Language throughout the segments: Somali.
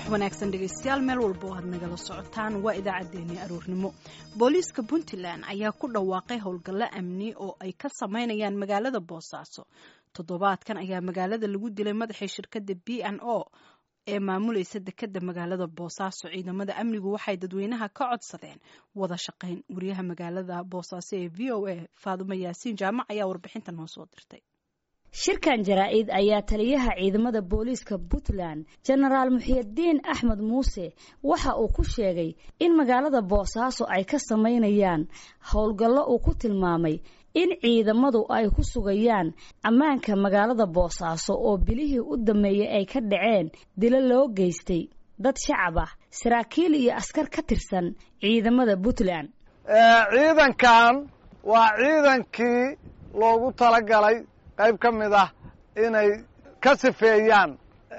wanaagsan dhegaystayaal meel walba oo aad nagala socotaan waa idaacaddeenii aroornimo booliiska puntland ayaa ku dhawaaqay howlgallo amni oo ay ka sameynayaan magaalada boosaaso toddobaadkan ayaa magaalada lagu dilay madaxii shirkadda b n o ee maamulaysa dekeda magaalada boosaaso ciidamada amnigu waxay dadweynaha ka codsadeen wada shaqayn wariyaha magaalada boosaaso ee v o a faadumo yaasiin jaamac ayaa warbixinta noo soo dirtay shirkan jaraa-id ayaa taliyaha ciidamada booliiska puntland jenaraal muxiidiin axmed muuse waxa uu ku sheegay in magaalada boosaaso ay ka samaynayaan howlgallo uu ku tilmaamay in ciidamadu ay ku sugayaan ammaanka magaalada boosaaso oo bilihii u dammeeyey ay ka dhaceen dilo loo geystay dad shacab ah saraakiil iyo askar ka tirsan ciidamada puntland ciidankan waa ciidankii loogu talagalay qayb ka mid ah inay ka sifeeyaan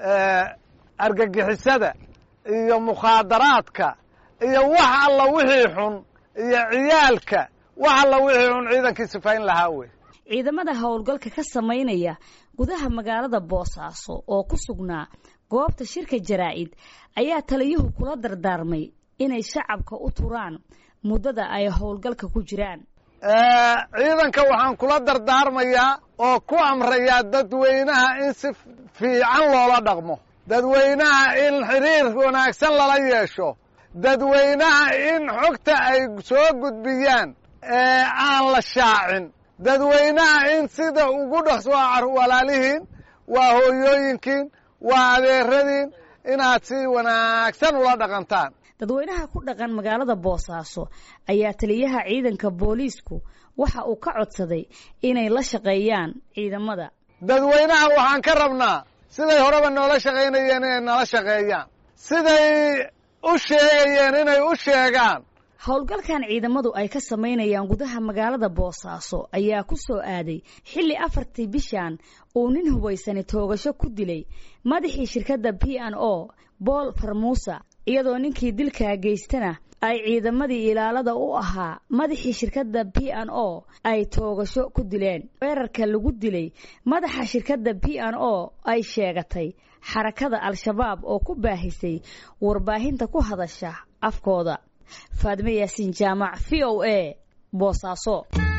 argagixisada iyo mukhaadaraadka iyo wax alla wixii xun iyo ciyaalka wax alla wixii xun ciidankii sifayn lahaa wey ciidamada howlgalka ka samaynaya gudaha magaalada boosaaso oo ku sugnaa goobta shirka jaraa-id ayaa taliyuhu kula dardaarmay inay shacabka u turaan muddada ay howlgalka ku jiraan ciidanka waxaan kula dardaarmayaa oo ku amrayaa dadweynaha in si fiican loola dhaqmo dadweynaha in xiriir wanaagsan lala yeesho dadweynaha in xogta ay soo gudbiyaan aan la shaacin dadweynaha in sida ugu dhaqso walaalihiin waa hooyooyinkiin waa adeeradiin inaad si wanaagsan ula dhaqantaan dadweynaha ku dhaqan magaalada boosaaso ayaa taliyaha ciidanka booliisku waxa uu ka codsaday inay la shaqeeyaan ciidamada dadweynaha waxaan ka rabnaa siday horeba noola shaqaynayeen inay nala shaqeeyaan siday u sheegayeen inay u sheegaan howlgalkan ciidamadu ay ka samaynayaan gudaha magaalada boosaaso ayaa ku soo aaday xilli afartii bishan uu nin hubaysani toogasho ku dilay madaxii shirkadda p n o bool farmuusa iyadoo ninkii dilkaa geystana ay ciidamadii ilaalada u ahaa madaxii shirkadda p n o ay toogasho ku dileen weerarka lagu dilay madaxa shirkadda p n o ay sheegatay xarakada al-shabaab oo ku baahisay warbaahinta ku hadasha afkooda faadme yaasiin jaamac v o a boosaaso